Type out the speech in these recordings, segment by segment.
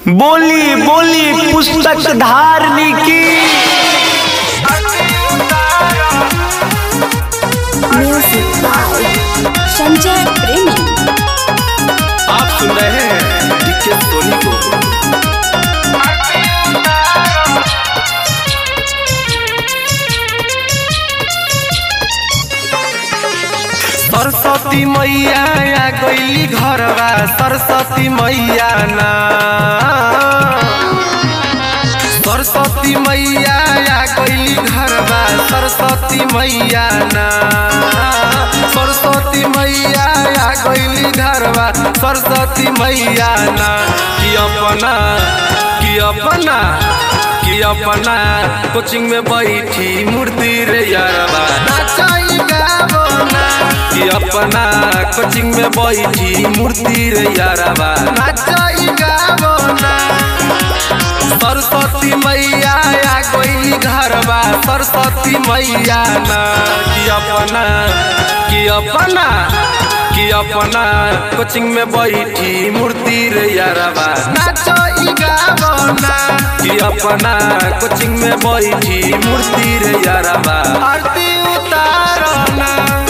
बोली बोली पुस्तक धारनी की म्यूजिक बाय संजय प्रेमी आप सुन रहे हैं डीके सोनी को सरस्वती मैया आ गईली घरवा सरस्वती मैया ना सरस्वती मैया आ गईली घरवा सरस्वती मैया ना सरस्वती मैया आ गईली घरवा सरस्वती मैया ना कि अपना कि अपना कि अपना कोचिंग में बैठी मूर्ति रे यारवा नाचाई गावो ना कि अपना कोचिंग में बैठी मूर्ति रे यारवा नाचाई गावो ना सरस्वती मैया आ गईली घरवा सरस्वती मैया ना कि अपना कि अपना कि अपना कोचिंग में बैठी मूर्ति रे यारवा नाचो ई गावो ना कि अपना कोचिंग में बैठी मूर्ति रे यारवा आरती उतारो ना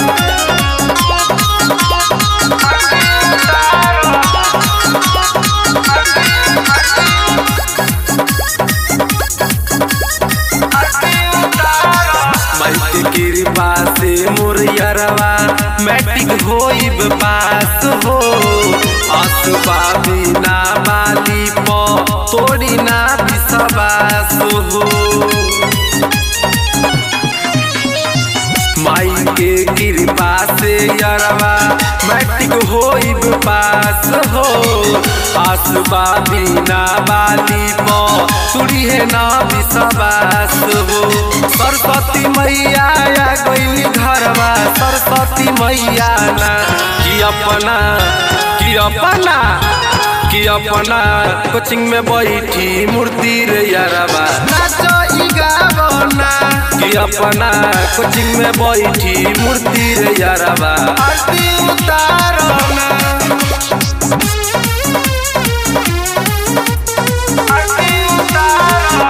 मैट्रिक कृपा से मुरियरवा मैट्रिक होइब पास हो असबा बिना बाली प तोड़ी ना विश्वास हो माई के कृपा से यरवा मैट्रिक होइब पास हो आसबा बिना बाली प तुड़ी है ना विश्वास हो सरस्वती मैया आ गईली घरवा सरस्वती मैया ना कि अपना कि अपना कि अपना कोचिंग में बैठी मूर्ति रे यारवा नाचो ई गावो ना कि अपना कोचिंग में बैठी मूर्ति रे यारवा आरती उतारो ना आरती उतारो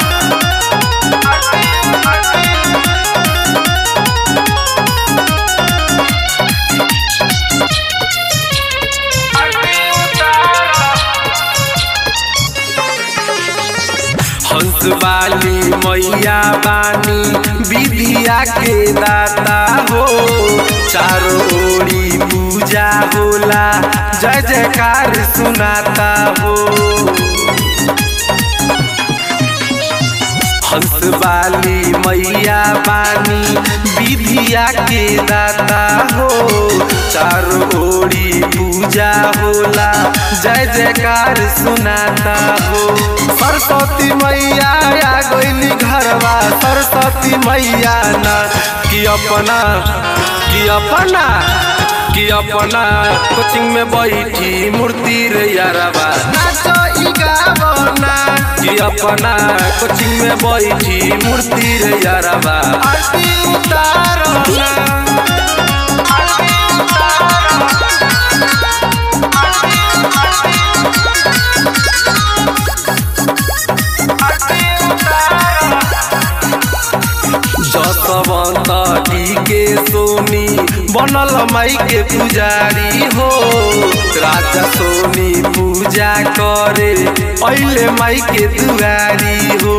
आरती आरती आरती उतारो हंस वाली मैया बानी विधिया के दाता हो चारों ओरी पूजा होला जय जयकार सुनाता हो हंस वाली मैया बानी विधिया के दाता हो चारों ओरी पूजा होला जय जयकार सुनाता हो सरस्वती मैया आ गईली घरवा सरस्वती मैया ना कि अपना कि अपना कि अपना कोचिंग में बैठी मूर्ति रे यारवा नाचो ई गावो ना कि अपना कोचिंग में बैठी मूर्ति रे यारवा आरती उतारो ना आरती उतारो आरती उतारो जसवंत के सोनी बनल माई के पुजारी हो राजा सोनी पूजा करे पहले माई के दुआरी हो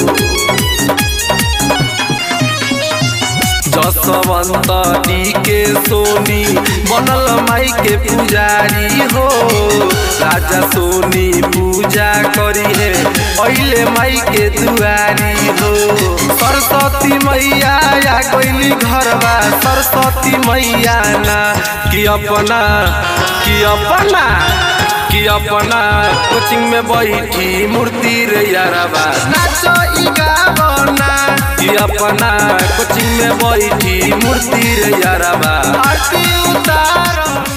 जसवंत के सोनी बनल माई के पुजारी हो राजा सोनी पूजा करी है पहले माई के दुआरी हो सरस्वती मैया आ गईली घरवा सरस्वती मैया ना कि अपना कि अपना कि अपना कोचिंग में बैठी मूर्ति रे यारवा नाचो ई गावो ना कि अपना कोचिंग में बैठी मूर्ति रे यारवा आरती उतारो